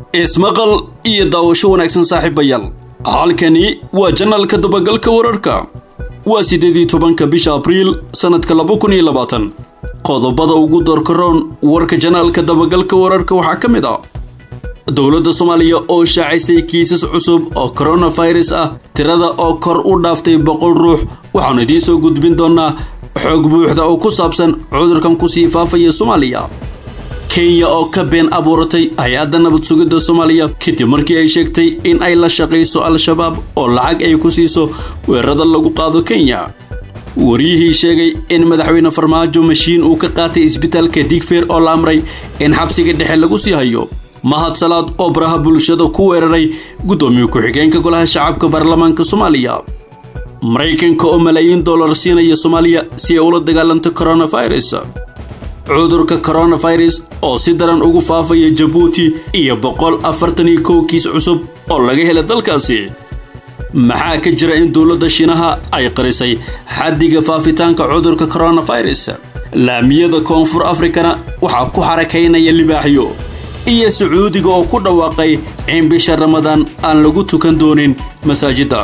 ismaqal iyo daawasho wanaagsan saaxiibayaal halkani waa janalka dabagalka wararka waa siddeed iyo tobanka bisha abriil sannadka laba kun iyo labaatan qodobada ugu doorkaroon warka janaalka dabagalka wararka waxaa ka mid ah dowladda soomaaliya oo shaacisay kiisas cusub oo koronafirus ah tirada oo kor u dhaaftay boqol ruux waxaanu idiin soo gudbin doonnaa xoog buuxda oo ku saabsan cudurkan kusii faafaya soomaaliya kenya oo ka been abuuratay hay-adda nabad sugidda soomaaliya kadib markii ay sheegtay in ay la shaqayso al-shabaab oo lacag ay ku siiso weerarada lagu qaado kenya wariyihii sheegay in madaxweyne farmaajo mashiin uu ka qaatay isbitaalka digfeer oo la amray in xabsiga dhexe lagu sii hayo mahad salaad oo baraha bulshada ku weeraray guddoomiye ku-xigeenka golaha shacabka baarlamaanka soomaaliya maraykanka oo malaayiin dollar siinaya soomaaliya si ay ula dagaalanto koronafirus cudurka koronafirus oo si daran ugu faafaya jabuuti iyo boqol afartan iyo kow kiis cusub oo laga helay dalkaasi maxaa ka jira in dowladda shiinaha ay qarisay xaddiga faafitaanka cudurka koronafirus laamiyada koonfur afrikana waxaa ku xarakaynaya libaaxyo iyo sacuudiga oo ku dhawaaqay in bisha ramadaan aan lagu tukan doonin masaajidda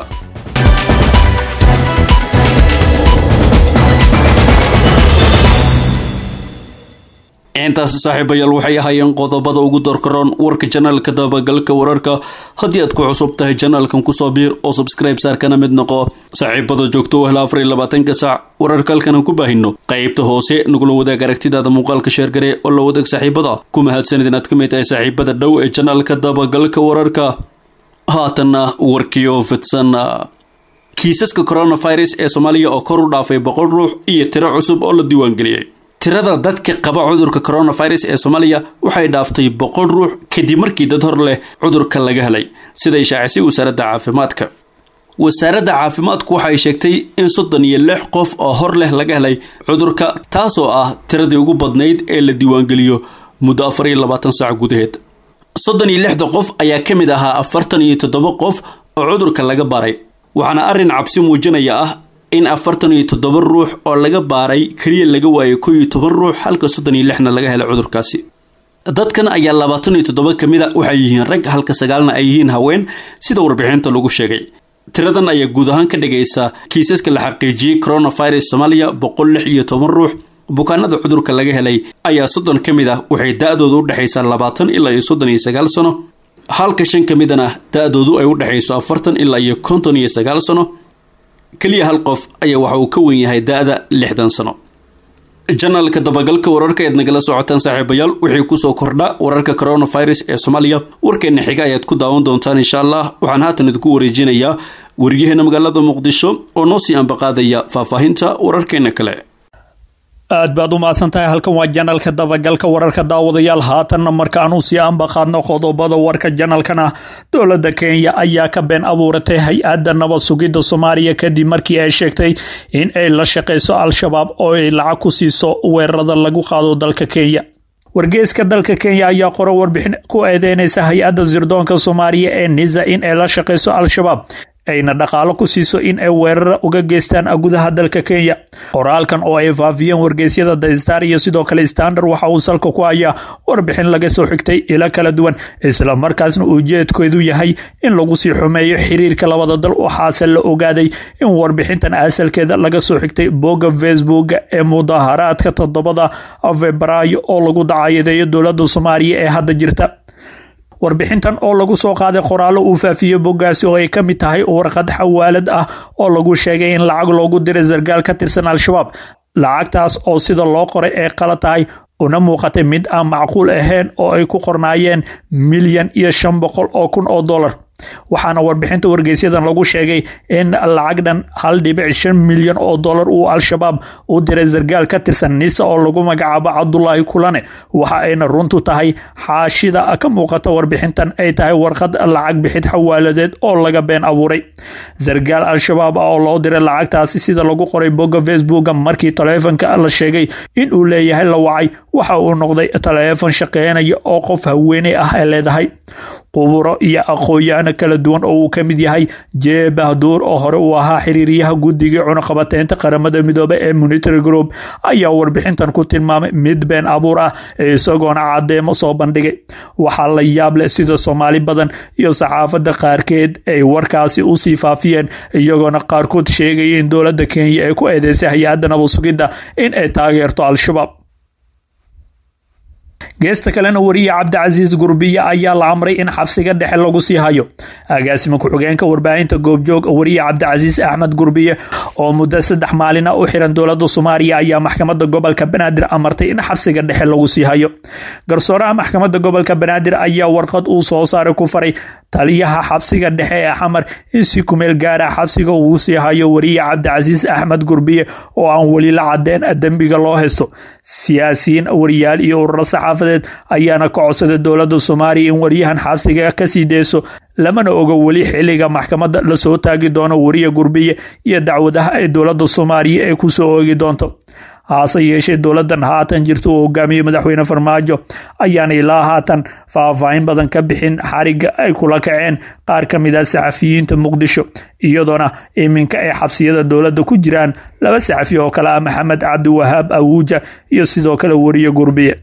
intaasi saaxiibayaal waxay ahaayeen qodobada ugu doorkaroon warka janaalka dabagalka wararka haddii aad ku cusub tahay janaalkan kusoo biir oo subscribe saarkana mid noqo saaxiibada joogto u hela afar iyo labaatanka saac wararka halkan aan ku baahino qaybta hoose nagula wadaag aragtidaada muuqaalka sheergare oo la wadaag saaxiibada ku mahadsanid inaad ka mid tahay saaxiibada dhow ee janaalka dabagalka wararka haatanna warkiyo fidsan kiisaska koronafirus ee soomaaliya oo kor u dhaafay boqol ruux iyo tiro cusub oo la diiwaangeliyey tirada dadka qaba cudurka koronafirus ee soomaaliya waxay dhaaftay boqol ruux kadib markii dad hor leh cudurka laga helay siday shaacisay wasaaradda caafimaadka wasaaradda caafimaadku waxay sheegtay in soddon iyo lix qof oo hor leh laga helay cudurka taasoo ah tiradii ugu badnayd ee la diiwaangeliyo muddo afar iyo labaatan saac gudaheed soddon iyo lixda qof ayaa ka mid ahaa afartan iyo toddoba qof oo cudurka laga baray waxaana arrin cabsi muujinaya ah in afartan iyo toddoba ruux oo laga baaray keliya laga waayay kow iyo toban ruux halka soddon iyo lixna laga helay cudurkaasi dadkan ayaa labaatan iyo toddoba ka mid a waxay yihiin rag halka sagaalna ay yihiin haween sida warbixinta lagu sheegay tiradan ayaa guud ahaan ka dhigaysa kiisaska la xaqiijiyey coronafirus soomaaliya boqol lix iyo toban ruux bukaanada cudurka laga helay ayaa soddon ka mid ah waxay da-dooda u dhexaysaa labaatan ilaa iyo soddon iyo sagaal sano halka shan ka midana da-doodu ay u dhexayso afartan ilaa iyo konton iyo sagaal sano keliya hal qof ayaa waxa uu ka wen yahay da-da lixdan sano janaalka dabagalka wararka eed nagala socotaan saaxiibayaal wixii kusoo kordha wararka coronafirus ee soomaaliya warkeena xiga ayaad ku daawan doontaan insha allah waxaan haatan idinku wareejinayaa wariyaheena magaalada muqdisho oo noo sii ambaqaadaya faahfaahinta wararkeena kale aad baad u mahadsan tahay halkan waa janalka dabagalka wararka daawadayaal haatanna markaanu sii ambaqaadno qodobada warka janalkana dowladda kenya ayaa ka been abuuratay hay-adda nabad sugidda soomaaliya kadib markii ay sheegtay in ay la shaqayso al-shabaab oo ay lacag ku siiso weerarada lagu qaado dalka kenya wargeeska dalka kenya ayaa qoro warbixin ku eedeynaysa hay-adda sirdoonka soomaaliya ee nisa in ay la shaqayso al-shabaab ayna dhaqaalo ku siiso in ay weerara uga geystaan gudaha dalka kenya qoraalkan oo ay faafiyeen wargeysyada the star iyo sidoo kale standard waxa uu salka ku hayaa warbixin laga soo xigtay ilo kala duwan isla markaasna ujeedkeedu yahay in lagu sii xumeeyo xiriirka labada dal waxaase la ogaaday in warbixintan asalkeeda laga soo xigtay bogga facebook ee mudaharaadka toddobada febraayo oo lagu dacayadeeyo dowladda soomaaliya ee hadda jirta warbixintan oo lagu soo qaaday qoraallo uu faafiyey boggaasi oo ay ka mid tahay warqad xawaalad ah oo lagu sheegay in lacag loogu diray sargaal ka tirsan al-shabaab lacagtaas oo sida loo qoray ay qala tahay una muuqatay mid aan macquul ahayn oo ay ku qornaayeen milyan iyo shan boqol oo kun oo dollar waxaana warbixinta wargeysyadan lagu sheegay in lacagdhan hal dhibic shan milyan oo dollar uu al-shabaab u diray sargaal ka tirsan nisa oo lagu magacaabo cabdulaahi kulane waxa ayna runtu tahay xaashida ka muuqata warbixintan ay tahay warqad lacag bixid xawaaladeed oo laga been abuuray sargaal al-shabaab oo loo diray lacagtaasi sida lagu qoray bogga facebooka markii taleefonka la sheegay in uu leeyahay la wacay waxa uu noqday taleefon shaqeynaya oo qof haweeney ah ay leedahay quburo iyo aqoon-yahano kala duwan oo uu ka mid yahay jeebahduur oo hore uu ahaa xiriiryaha guddigii cunaqabateynta qaramada midoobe ee monitary group ayaa warbixintan ku tilmaamay mid been abuur ah ee isagoona cadeemo soo bandhigay waxaa la yaab leh sida soomaali badan iyo saxaafadda qaarkeed ay warkaasi usii faafiyeen iyagoona qaarkood sheegaya in dowladda kenya ay ku eedeysay hay-adda nabad sugidda in ay taageerto al-shabaab geesta kalena wariye cabdicasiis gurbiye ayaa la amray in xabsiga dhexe lagu sii hayo agaasima ku-xigeenka warbaahinta goobjoog wariye cabdicasiis axmed gurbiye oo muddo saddex maalina u xiran dowlada soomaaliya ayaa maxkamada gobolka banaadir amartay in xabsiga dhexe lagu sii hayo garsooraha maxkamada gobolka banaadir ayaa warqad uu soo saaray ku faray taliyaha xabsiga dhexe ee xamar in si kumeel gaara xabsiga ugu sii hayo wariye cabdicasiis axmed gurbiye oo aan weli la cadeen dembiga loo haysto siyaasiyiin wariyaal iyo ururo saxaafadeed ayaana ka codsaday dowlada soomaaliya in waryahan xabsiga kasii deyso lamana ogo weli xiliga maxkamada lasoo taagi doono wariye gurbiye iyo dacwadaha ay dowlada soomaaliya ay kusoo oogi doonto haase yeeshee dowladan haatan jirta uu hogaamiyey madaxweyne farmaajo ayaana ilaa haatan faahfaahin badan ka bixin xariga ay kula kaceen qaar ka mid ah saxafiyiinta muqdisho iyadoona iminka ay xabsiyada dowladda ku jiraan laba saxafi oo kale ah maxamed cabdiwahaab awuuja iyo sidoo kale wariye gurbiye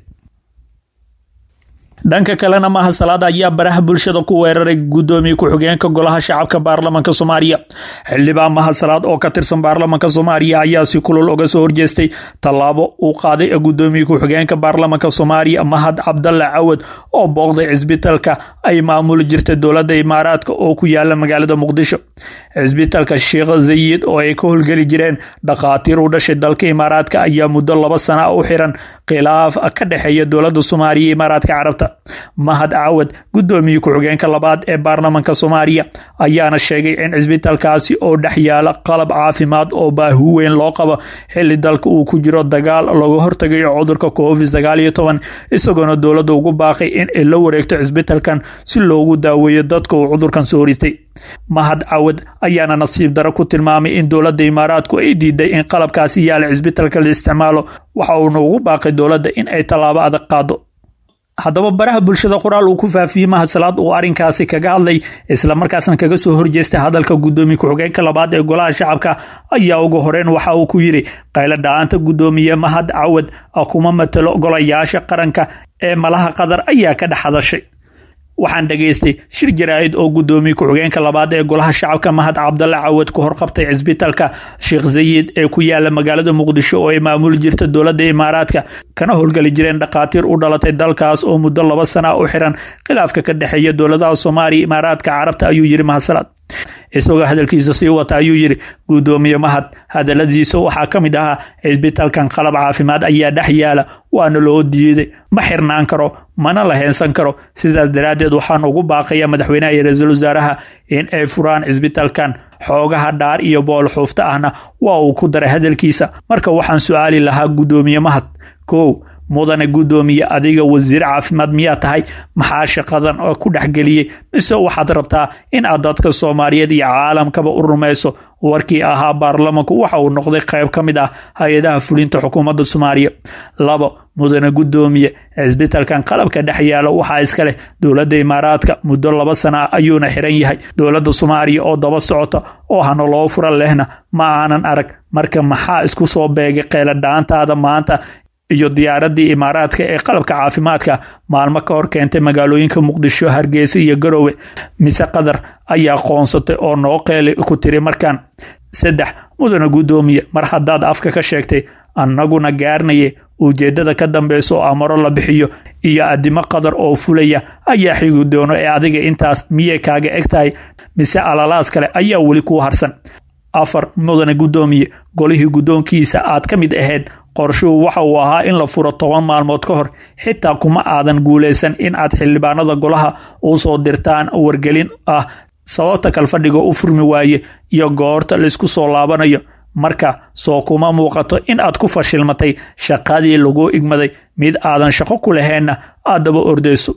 dhanka kalena mahasalaad ayaa baraha bulshada ku weeraray gudoomiye ku-xigeenka golaha shacabka baarlamanka soomaaliya xildhibaan mahasalaad oo ka tirsan baarlamanka soomaaliya ayaa si kulul uga soo horjeestay tallaabo uu qaaday gudoomiye ku-xigeenka baarlamanka soomaaliya mahad cabdalle cawad oo booqday cisbitalka ay maamuli jirtay dowladda imaaraadka oo ku yaala magaalada muqdisho cisbitalka sheekh zayid oo ay ka howlgeli jireen dhakhaatiir u dhashay dalka imaaraadka ayaa muddo laba sana u xiran khilaaf ka dhexeeya dowladda soomaaliya iyo imaaraadka carabta mahad cawad gudoomiye ku-xigeenka labaad ee baarlamanka soomaaliya ayaana sheegay in cisbitalkaasi oo dhex yaala qalab caafimaad oo baahi weyn loo qabo xili dalka uu ku jiro dagaal laga hortagayo cudurka covid sagaal iyo toban isagoona dowladda ugu baaqay in ay la wareegto cisbitalkan si loogu daaweeyo dadka uu cudurkan soo ritay mahad cawad ayaana nasiib daro ku tilmaamay in dowladda imaaraadku ay diiday in qalabkaasi yaala cisbitalka la isticmaalo waxa uuna ugu baaqay dowladda in ay tallaabo adag qaado haddaba baraha bulshada qoraal uu ku faafiyey mahadsalaad uu arrinkaasi kaga hadlay islamarkaasna kaga soo horjeestay hadalka gudoomiye ku-xigeenka labaad ee golaha shacabka ayaa ugu horeyn waxa uu ku yidhi qaylo dhacaanta gudoomiye mahad cawad kuma matalo golayaasha qaranka ee malaha qatar ayaa ka dhex hadashay waxaan dhageystay shir jaraa'id oo gudoomiye ku-xigeenka labaad ee golaha shacabka mahad cabdalle cawad ku horqabtay cisbitalka sheekh zayid ee ku yaala magaalada muqdisho oo ay maamuli jirta dowladda imaaraadka kana howlgeli jireen dhakhaatiir u dhalatay dalkaas oo muddo laba sana u xiran khilaafka ka dhexeeya dowladaha soomaaliya imaaraadka carabta ayuu yidhi mahadsalaad isagoo hadalkiisa sii wata ayuu yidhi gudoomiye mahad hadaladiisa waxaa ka mid ahaa cisbitalkan qalab caafimaad ayaa dhex yaala waana loo diiday ma xirnaan karo mana la heensan karo sidaas daraaddeed waxaan ugu baaqaya madaxweynaha iyo ra-iisul wasaaraha in ay furaan cisbitalkan xoogaha dhaar iyo bool xuufta ahna waa uu ku daray hadalkiisa marka waxaan su-aali lahaa gudoomiye mahad kow mudane gudoomiye adiga wasiir caafimaad miyaa tahay maxaa shaqadan oo ku dhexgeliyey mise waxaad rabtaa in aad dadka soomaaliyeed iyo caalamkaba u rumayso warkii ahaa baarlamanku waxa uu noqday qayb ka mid ah hay-adaha fulinta xukuumadda soomaaliya labo mudane gudoomiye cisbitalkan qalabka dhex yaalo waxaa iska leh dowladda imaaraadka muddo laba sana ayuuna xiran yahay dowladda soomaaliya oo daba socota oo hana loo fura lehna ma aanan arag marka maxaa isku soo beegay qeyladhaantaada maanta iyo diyaaradii imaaraadka ee qalabka caafimaadka maalmo ka hor keentay magaalooyinka muqdisho hargeysa iyo garowe mise qatar ayaa qoonsatay oo noo qeeli ku tiri markan saddex mudane gudoomiye mar haddaad afka ka sheegtay annaguna gaarnaye ujeeddada ka dambeysa oo amaro la bixiyo iyo addimo qadar oo fulaya ayaa xigi doono ee adiga intaas miyay kaaga eg tahay mise alalaas kale ayaa weli kuu harsan afar mudane gudoomiye golihii guddoonkiisa aad ka mid ahayd qorshuhu waxa uu ahaa in la furo toban maalmood ka hor xitaa kuma aadan guulaysan in aad xildhibaanada golaha u soo dirtaan wargelin ah sababta kalfadhiga u furmi waaye iyo goorta laysku soo laabanayo marka soo kuma muuqato in aad ku fashilmatay shaqadii lagu igmaday mid aadan shaqo ku laheenna aad daba ordeyso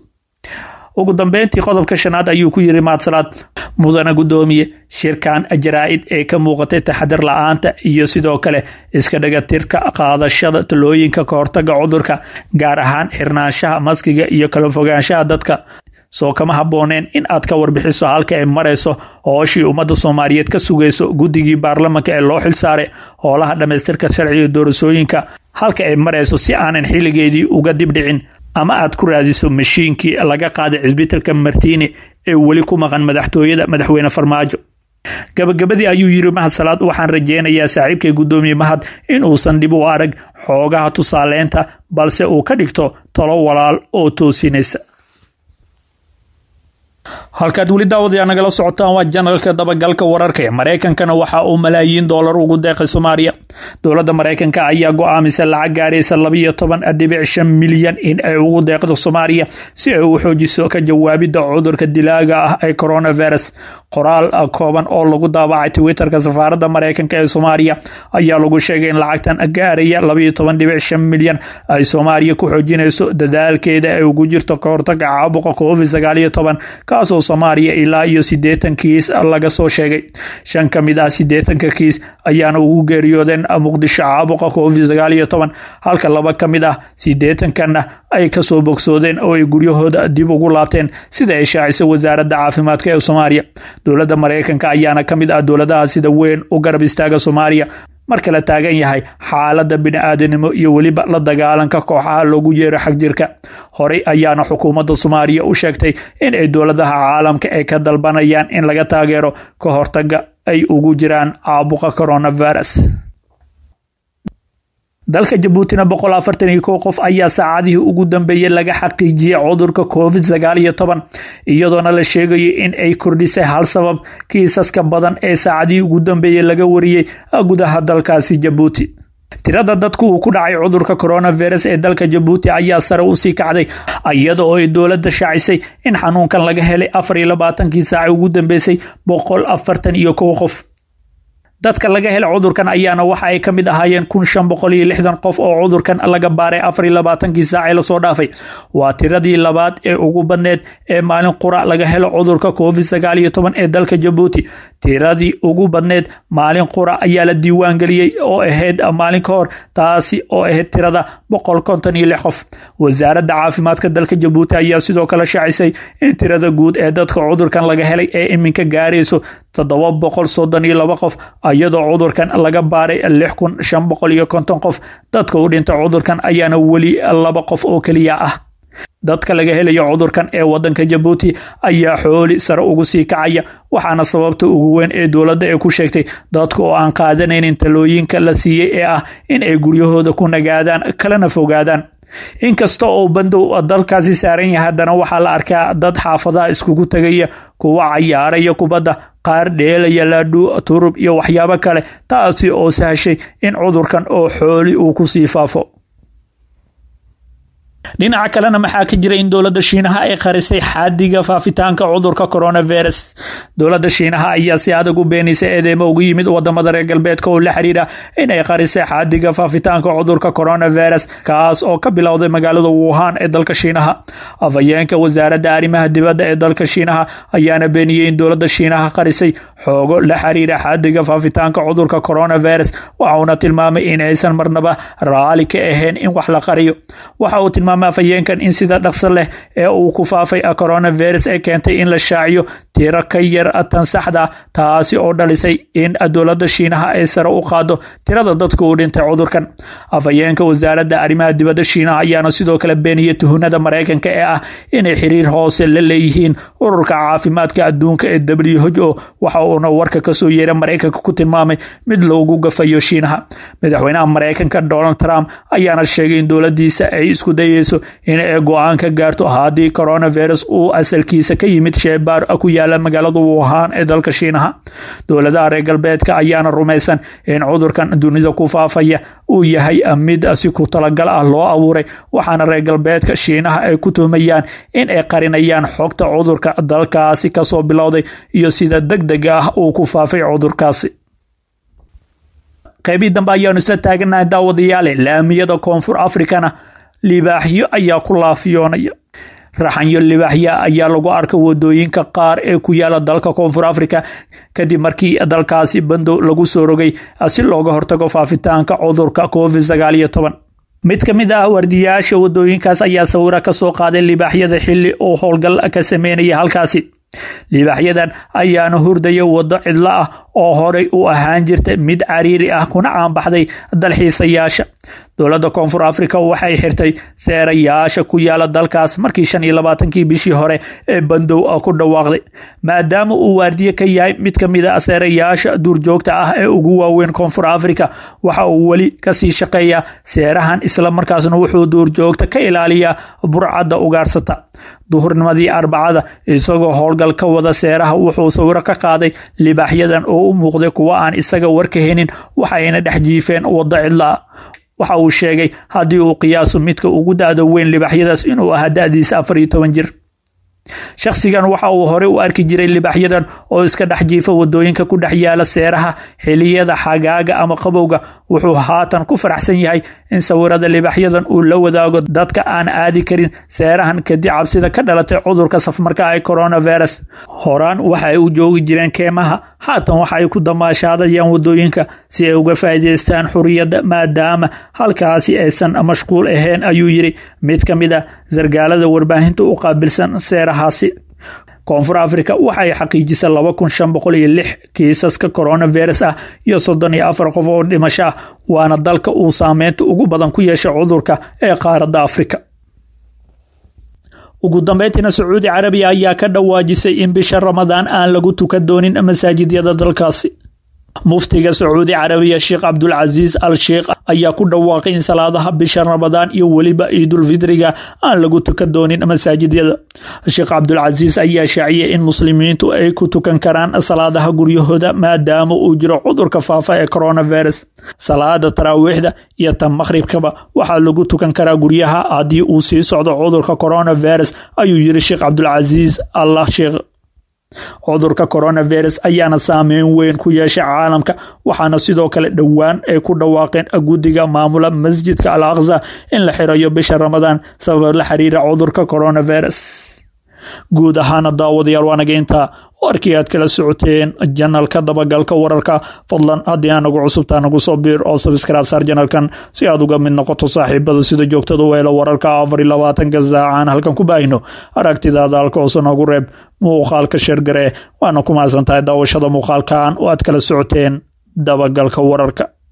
ugu dambeyntii qodobka shanaad ayuu ku yiri maadsalaad mudane gudoomiye shirkan jaraa'id ee ka muuqatay taxadir la-aanta iyo sidoo kale iska dhagatirka qaadashada talooyinka kahortaga cudurka gaar ahaan xirnaanshaha maskiga iyo kala fogaanshaha dadka soo kama habbooneen in aad ka warbixiso halka ay marayso hooshii ummadda soomaaliyeed ka sugayso guddigii baarlamanka ee loo xilsaaray hoolaha dhammaystirka sharciga doorasooyinka halka ay marayso si aanan xilligeedii uga dibdhicin ama aad ku raadiso mashiinkii laga qaaday cisbitalka martiini ee weli ku maqan madaxtooyada madaxweyne farmaajo gabagabadii ayuu yiri mahad salaad waxaan rajeynayaa saaxiibkay guddoomiye mahad in uusan dhib u arag xoogaha tusaaleynta balse uu ka dhigto talo walaal oo toosinaysa halkaad weli daawadayaa nagala socotaan waa janalka dabagalka wararka ee maraykankana waxa uu malaayiin doolar ugu deeqay soomaaliya dowladda maraykanka ayaa go-aamisa lacag gaaraysa labayo toban dhibic shan milyan in ay ugu deeqdo soomaaliya si ay u xoojiso ka jawaabidda cudurka dilaaga ah ee coronavirus qoraal kooban oo lagu daabacay twitterka safaaradda maraykanka ee soomaaliya ayaa lagu sheegay in lacagtan gaaraya labayo toban dhibic shan milyan ay soomaaliya ku xoojinayso dadaalkeeda ay ugu jirto kahortaga caabuqa covid sagaal iyo toban kaasoo soomaaliya ilaa iyo siddeetan kiis laga soo sheegay shan ka mid ah siddeetanka kiis ayaana ugu geeriyoodeen muqdisho caabuqa covid sagaal iyo toban halka laba ka mid ah siddeetankanna ay kasoo bogsoodeen oo ay guryahooda dib ugu laabteen sida ay shaacisay wasaaradda caafimaadka ee soomaaliya dowladda maraykanka ayaana ka mid ah dowladaha sida weyn u garab istaaga soomaaliya marka la taagan yahay xaaladda bini-aadanimo iyo weliba la dagaalanka kooxaha loogu yeero xagjirka horey ayaana xukuumadda soomaaliya u sheegtay in ay dowladaha caalamka ay ka dalbanayaan in laga taageero ka hortaga ay ugu jiraan caabuqa coronavirus dalka jabuutina boqol afartan iyo kow qof ayaa saacadihii ugu dambeeyey laga xaqiijiyey cudurka covid sagaal iyo toban iyadoona la sheegayo in ay kordhisay hal sabab kiisaska badan ee saacadihii ugu dambeeyey laga wariyey gudaha dalkaasi jabuuti tirada dadku uu ku dhacay cudurka coronavirus ee dalka jabuuti ayaa sare usii kacday iyada oo ay dowladda shaacisay in xanuunkan laga helay afar iyo labaatankii saaci ugu dambeysay boqol afartan iyo kow qof dadka laga hela cudurkan ayaana waxa ay ka mid ahaayeen kun shan boqol iyo lixdan qof oo cudurkan laga baaray afar iyo labaatankii saacee lasoo dhaafay waa tiradii labaad ee ugu badneed ee maalin qura laga helo cudurka covid sagaal iyo toban ee dalka jabuuti tiradii ugu badneed maalin qura ayaa la diiwaan geliyey oo ahayd maalin ka hor taasi oo ahayd tirada boqol konton iyo lix qof wasaaradda caafimaadka dalka jabuuti ayaa sidoo kale shaacisay in tirada guud ee dadka cudurkan laga helay ee iminka gaarayso toddoba boqol soddon iyo laba qof iyadoo cudurkan laga baaray lix kun shan boqol iyo konton qof dadka u dhintay cudurkan ayaana weli laba qof oo keliya ah dadka laga helayo cudurkan ee wadanka jabuuti ayaa xooli sare ugu sii kacaya waxaana sababta ugu weyn ee dowladda ee ku sheegtay dadka oo aan qaadanaynin talooyinka la siiyey ee ah in ay guryahooda ku nagaadaan kalena fogaadaan inkasta oo bandow dalkaasi saaran yahay haddana waxaa la arkaa dad xaafadaha iskugu tegaya kuwa cayaaraya kubadda qaar dheelaya laadhuu turub iyo waxyaabo kale taasi oo sahashay in cudurkan oo xooli uu ku sii faafo dhinaca kalena maxaa ka jira in dowladda shiinaha ay qarisay xadiga faafitaanka cudurka coronavirus dowladda shiinaha ayaa si adag u beenaysay eedeymo ugu yimid wadamada reer galbeedka oo la xiriira in ay qarisay xadiga faafitaanka cudurka coronavirus kaas oo ka bilowday magaalada wuhan ee dalka shiinaha afhayeenka wasaaradda arrimaha dibadda ee dalka shiinaha ayaana beeniyey in dowladda shiinaha qarisay xoogo la xiriira xadiga faafitaanka cudurka coronavirus waxauna tilmaamay in aysan marnaba raali ka ahayn in wax la qariyo waxa uu tilmaamay afhayeenkan in sida dhaqso leh ee uu ku faafay coronavirus ee keentay in la shaaciyo tiro ka yar tan saxda taasi oo dhalisay in dowladda shiinaha ay sare u qaado tirada dadka uu dhintay cudurkan afhayeenka wasaaradda arrimaha dibadda shiinaha ayaana sidoo kale beeniyey tuhunada maraykanka ee ah inay xiriir hoose la leeyihiin ururka caafimaadka adduunka ee w h o waxa uuna warka kasoo yeera maraykanka ku tilmaamay mid loogu gafayo shiinaha madaxweynaha maraykanka donald trump ayaana sheegay in dowladiisa ay isku dayeyso in ay go-aan ka gaarto haddii coronavirus uu asalkiisa ka yimid sheebaar ku yaala magaalada wuhan ee dalka shiinaha dowladaha reer galbeedka ayaana rumaysan in cudurkan dunida ku faafaya uu yahay mid si ku talagal ah loo abuuray waxaana reer galbeedka shiinaha ay ku tuhmayaan in ay qarinayaan xogta cudurka dalkaasi kasoo bilowday iyo sida deg deg ah uu ku faafay cudurkaasi qeybii dambe ayaanu isla taaganahay daawadayaale laamiyada koonfur afrikana libaaxyo ayaa ku laafiyoonaya raxanyo libaaxya ayaa lagu arka wadooyinka qaar ee ku yaala dalka koonfur africa kadib markii dalkaasi bandow lagu soo rogay si looga hortago faafitaanka cudurka covid sagaal iyo toban mid ka mid ah waardiyayaasha wadooyinkaas ayaa sawiro ka soo qaaday libaaxyada xilli uu howlgal ka sameynaya halkaasi libaaxyadan ayaana hurdaya waddo cidlo ah oo horey u ahaan jirta mid cariiri ah kuna caanbaxday dalxiisayaasha dowladda koonfur africa waxay xirtay seerayaasha ku yaala dalkaas markii shan iyo labaatankii bishii hore ee bandow ku dhawaaqday maadaama uu waardiye ka yahay mid ka mid a seerayaasha duurjoogta ah ee ugu waaweyn koonfur africa waxa uu weli kasii shaqeeyaa seerahan isla markaasna wuxuu duurjoogta ka ilaaliyaa burcadda ugaarsata duhurnimadii arbacada isagoo howlgal ka wada seeraha wuxuu sawiro ka qaaday libaaxyadan oo u muuqday kuwa aan isaga warka henin waxayna dhex jiifeen waddo cidlaa waxa uu sheegay haddii uu qiyaaso midka ugu da-da weyn libaaxyadaas inuu ahaa da-diisa afar iyo toban jir shakhsigan waxa uu hore u arki jiray libaaxyadan oo iska dhex jiifa wadooyinka ku dhex yaala seeraha xiliyada xagaaga ama qabowga wuxuu haatan ku faraxsan yahay in sawirada libaaxyadan uu la wadaago dadka aan aadi karin seerahan kadib cabsida ka dhalatay cudurka safmarka ee coronavirus horaan waxa ay u joogi jireen keemaha haatan waxa ay ku damaashaadayaan wadooyinka si ay uga faa'iidaystaan xuriyadda maadaama halkaasi aysan mashquul ahayn ayuu yiri mid ka mid a sargaalada warbaahinta u qaabilsan seerahaasi koonfur africa waxay xaqiijisay laba kun shan boqol iyo lix kiisaska coronavirus ah iyo soddon iyo afar qof oo dhimasho ah waana dalka uu saameynta ugu badan ku yeeshay cudurka ee qaaradda afrika ugu dambeyntiina sacuudi carabiya ayaa ka dhawaajisay in bisha ramadaan aan lagu tukan doonin masaajidyada dalkaasi muftiga sacuudi carabiya sheekh cabdulcasiis al sheikh ayaa ku dhawaaqay in salaadaha bisha ramadaan iyo weliba ciidulfidriga aan lagu tukan doonin masaajidyada sheekh cabdulcasiis ayaa shaaciyay in muslimiintu ay ku tukan karaan salaadaha guryahooda maadaama uu jiro cudurka faafa ee coronavirus salaada taraawiixda iyo tan maqhribkaba waxaa lagu tukan karaa guryaha haddii uu sii socdo cudurka coronavirus ayuu yiri sheekh cabdulcasiis allah sheekh cudurka coronavirus ayaana saameyn weyn ku yeeshay caalamka waxaana sidoo kale dhowaan ay ku dhawaaqeen guddiga maamula masjidka al aqsa in la xirayo bisha ramadaan sabab la xiriira cudurka coronavirus guud ahaana daawadayaal waanaga intaa warkii aad kala socoteen janalka dabagalka wararka fadlan haddii aa nagu cusubtaa nagu soo biir oo sabskraib saar janalkan si aad uga mid noqoto saaxiibada sida joogtada u helo wararka afar iyo labaatanka saacaan halkan ku baahino aragtidaada halka hoose noogu reeb muuqaalka sheergare waana ku mahadsan tahay daawashada muuqaalkan oo aad kala socoteen dabagalka wararka